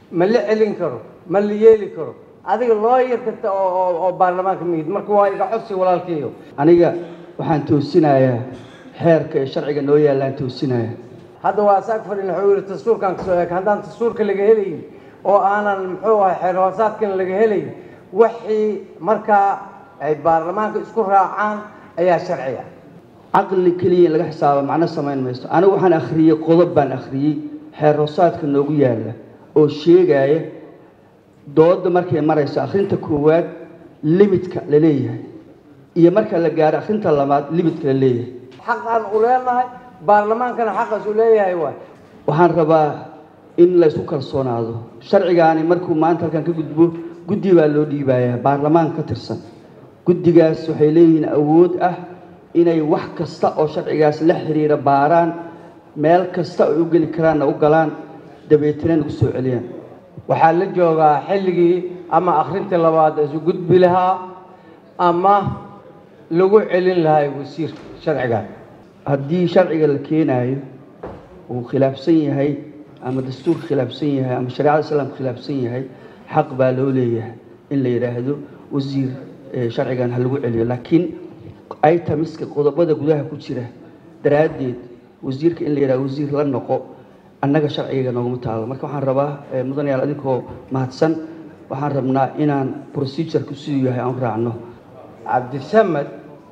ma la celin karo ma la yeeli karo adiga looyar kasta oo oo baarlamaanka miyid marka waa iga codsi walaalkayo aniga waxaan toosinayaa xeerka ee sharciga noo yaallaan toosinaya hadda waa saag fadhin wuxuu yidhi dastuurkan kasoo eeg haddaan dastuurka laga helayn oo aanan muxuu ahay xeer hoosaadkan laga helayn wixii markaa ay baarlamaanka isku raacaan ayaa sharciga caqli keliya in laga xisaaba macno samayn maysto anigu waxaan akhriyey qodob baan akhriyey xeer hoosaadka noogu yaalla oo sheegaya dooda markay marayso akhrinta koowaad limidka la leeyahay iyo marka la gaaro akhrinta labaad limidka la leeyahay xaqaan u leenahay baarlamaankana xaqaas u leeyahay waay waxaan rabaa in laysku kalsoonaado sharcigaani markuu maanta halkan ka gudbo guddi baa loo dhiibayaa baarlamaan ka tirsan guddigaas waxay leeyihiin awood ah inay wax kasta oo sharcigaas la xiriira baaraan meel kasta ay u geli karaanna u galaan dabeetana nagu soo celiyaan waxaa la joogaa xilligii ama akhrintii labaad isu gudbi lahaa ama lagu celin lahaa wasiirka sharcigan haddii sharciga la keenaayo uu khilaafsan yahay ama dastuurka khilaafsan yahay ama shareecada islaamka khilaafsan yahay xaq baa loo leeyahay in la yidhaahdo wasiir sharcigan ha lagu celiyo laakiin itamiska qodobada gudaha ku jira daraaddeed wasiirka in la yidhahdo wasiir la noqo annaga sharciga nooguma taalo marka waxaan rabaa mudanayaal adinkoo mahadsan waxaan rabnaa inaan procedurku siduu yahay aan u raacno cabdisamed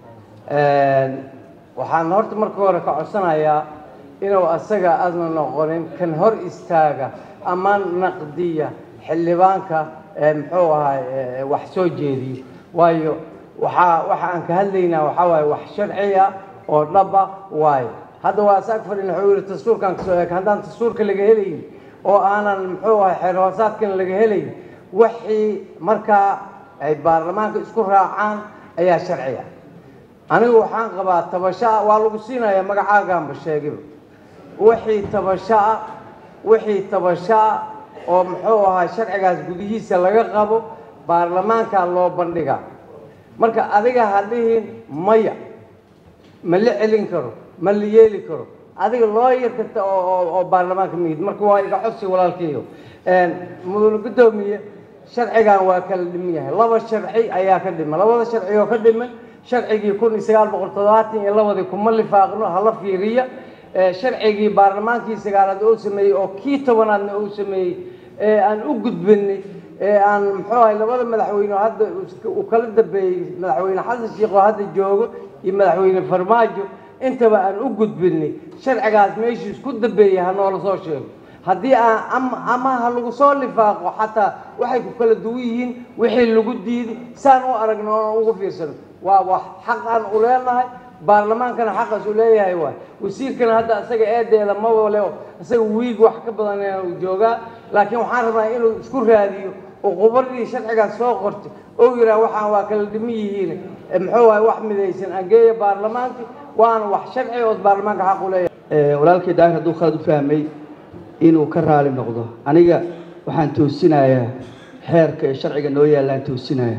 waxaan horta marka hore ka codsanayaa inuu asaga aadna noqonin kan hor istaaga ama naqdiya xildhibaanka muxuu ahay wax soo jeediyo waayo waxaa waxa aan ka hadlaynaa waxaa waaye wax sharciya oo dhaba waayo hadda waa saag fadhin wuxuu yidhi dastuurkan kasoo eeg haddaan dastuurka laga helayn oo aanan muxuu ahay xeer hoosaadkan laga helayn wixii markaa ay baarlamaanka isku raacaan ayaa sharciga anigu waxaan qabaa tabashaa waa lagu siinayaa magacaagaanba sheegiba wixii tabashaa wixii tabashaa oo muxuu ahaa sharcigaas gudihiisa laga qabo baarlamaankaa loo bandhigaa marka adiga ha dhihin maya ma la celin karo ma la yeeli karo adiga looyar kasta oo oo baarlamaanka miyid marka waa iga codsi walaalkayo mudane guddoomiye sharcigan waa kala dhiman yahay laba sharci ayaa ka dhiman labada sharci oo ka dhiman sharcigii kun iyo sagaal boqol toddobaatan iyo labadii kuma lifaaqno hala fiiriya sharcigii baarlamaankii sagaalaad oo sameeyey oo kii tobanaadna uu sameeyey ee aan u gudbinay ee aan muxuu ahay labada madaxweyne oo hadda uu kala dambeeyey madaxweyne xasan sheekh oo hadda joogo iyo madaxweyne farmaajo intaba aan u gudbinay sharcigaas meeshii isku dambeeyey ha noola soo sheego haddii aan ama ama ha lagu soo lifaaqo xataa waxay ku kala duwan yihiin wixii lagu diiday saan u aragno oon ugu fiirsano waa wax xaq aan u leenahay baarlamaankana xaqaas u leeyahay waay wasiirkana hadda isaga eedeeda mabale isaga wiig wax ka badan uu joogaa laakiin waxaan rabnaa inuu isku raadiyo oo qubaradii sharcigaas soo qortay oo yidhaah waxaan waa kala dhiman yihiin muxuu ahay wax midaysan angeeya baarlamaanka waana wax sharci oo baarlamaanka xaq u leeyahay walaalkay daahir hadduu khalad u fahmay inuu ka raali noqdo aniga waxaan toosinayaa xeerka ee sharciga noo yaallaan toosinaya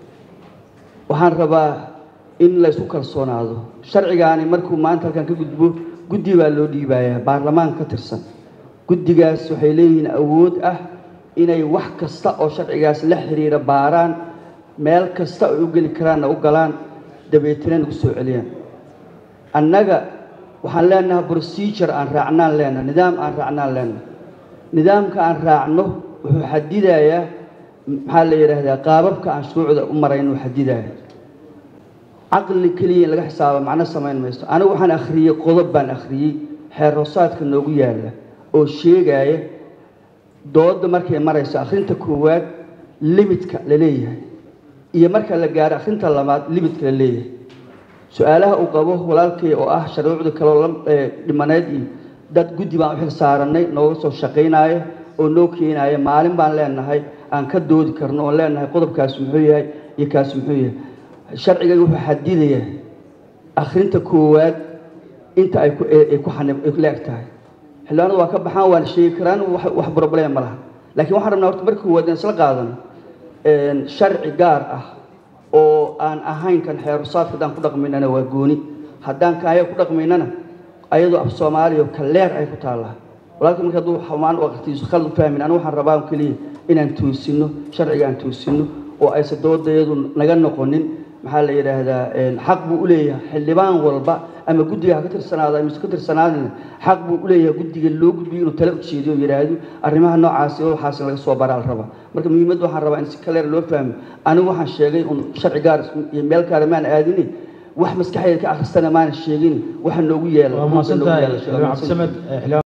waxaan rabaa in laysku kalsoonaado sharcigaani markuu maanta halkan ka gudbo guddi baa loo dhiibayaa baarlamaan ka tirsan guddigaas waxay leeyihiin awood ah inay wax kasta oo sharcigaas la xiriira baaraan meel kasta ay u geli karaanna u galaan dabeetana nagu soo celiyaan annaga waxaan leenahay procedure aan raacnaan leenahay nidaam aan raacnaan leenahay nidaamka aan raacno wuxuu xadidayaa maxaa la yidhaahdaa qaababka aan shuruucda u marayn uu xadidaya caqli keliya in laga xisaaba macno samayn maysto anigu waxaan akhriyey qodob baan akhriyey xeer hoosaadka noogu yaalla oo sheegaya dooda markay marayso akhrinta koowaad limidka la leeyahay iyo marka la gaaro akhrinta labaad limidka la leeyahay su-aalaha uu qabo walaalkay oo ah shuruucda kaloo dhimaneyd iyo dad guddi baan u xil saaranay nooga soo shaqaynaayo oo noo keenaaya maalin baan leenahay aan ka doodi karno oon leenahay qodobkaasi muxuu yahay iyo kaasi muxuu yahay sharciga wuxuu xadidayaa akhrinta koowaad inta ay ku ay ku xanib ay la eg tahay xildhibaanadu waa ka baxaan waan sheegi karaan wax wax problem ma laha laakiin waxaan rabnaa horta marka koowaad in isla qaadano sharci gaar ah oo aan ahayn kan xeerusaadka haddaan ku dhaqmaynana waa gooni haddaan kaaya ku dhaqmaynana ayadoo af soomaaliya ka leer ay ku taallaa walaalka marka hadduu xumaan u aqrtiisu khalad u fahmin anigu waxaan rabaa keliya inaan toosino sharciga aan toosino oo aysan doodayadu naga noqonin maxaa la yidhaahdaa xaq buu u leeyahay xildhibaan walba ama guddiga ha ka tirsanaado ama ka tirsanaadina xaq buu u leeyahay guddiga loo gudbiyo inuu tale ujeediyo yidhaahdo arrimaha noocaasi oo waxaas laga soo baraa la rabaa marka muhiimadda waxaan rabaa in si kaleer loo fahmo anigu waxaan sheegay un sharci gaar iyo meel gaara maan aadini wax maskaxdeeda ka akhristana maana sheegin waxa noogu yeela waa mahadsantahay xildhibaan cabdisamed